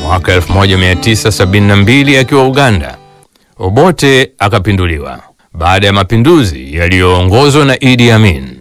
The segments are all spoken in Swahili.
Mwaka 1972 akiwa Uganda, Obote akapinduliwa baada ya mapinduzi yaliyoongozwa na Idi Amin.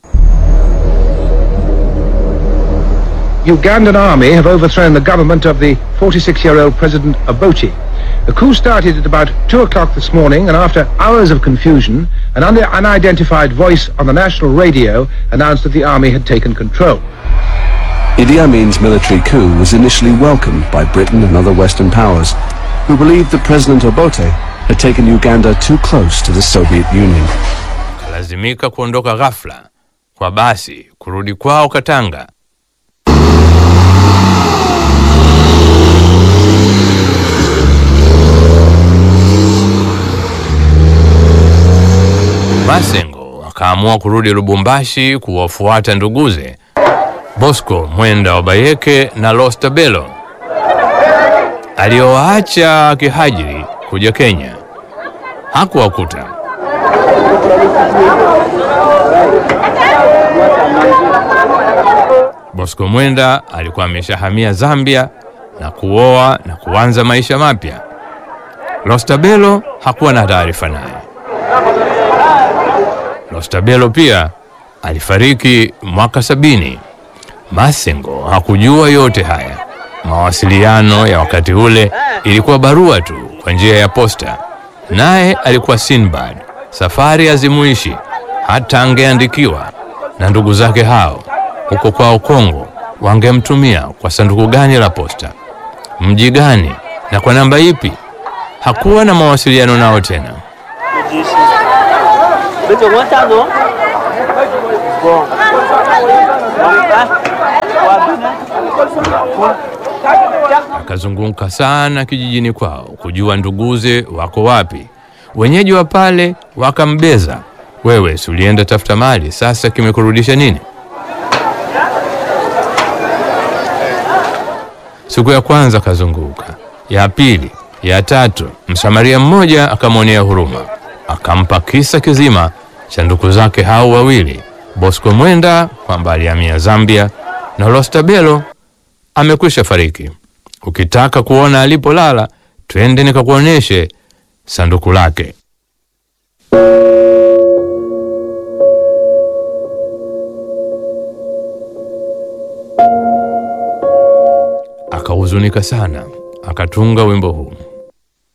Ugandan army have overthrown the government of the 46-year-old President Obote. The coup started at about 2 o'clock this morning and after hours of confusion, an un- unidentified voice on the national radio announced that the army had taken control. Idi Amin's military coup was initially welcomed by Britain and other Western powers, who believed that President Obote had taken Uganda too close to the Soviet Union. Akalazimika kuondoka ghafla kwa basi kurudi kwao Katanga. Masengo akaamua kurudi Lubumbashi kuwafuata nduguze Bosco Mwenda wa Bayeke na Lostabelo aliyowaacha akihajiri kuja Kenya. Hakuwakuta. Bosco Mwenda alikuwa ameshahamia Zambia na kuoa na kuanza maisha mapya. Lostabelo hakuwa na taarifa naye. Lostabelo pia alifariki mwaka sabini. Masengo hakujua yote haya. Mawasiliano ya wakati ule ilikuwa barua tu kwa njia ya posta, naye alikuwa Sinbad, safari hazimuishi hata angeandikiwa na ndugu zake hao huko kwao Kongo, wangemtumia kwa sanduku gani la posta, mji gani na kwa namba ipi? Hakuwa na mawasiliano nao tena. 你做我站住。Bon. Akazunguka sana kijijini kwao kujua nduguze wako wapi. Wenyeji wa pale wakambeza, wewe si ulienda tafuta mali, sasa kimekurudisha nini? Siku ya kwanza akazunguka, ya pili, ya tatu, msamaria mmoja akamwonea huruma, akampa kisa kizima cha ndugu zake hao wawili, Bosco Mwenda kwamba alihamia Zambia na Lostabelo amekwisha fariki. Ukitaka kuona alipolala, twende nikakuoneshe sanduku lake. Akahuzunika sana, akatunga wimbo huu.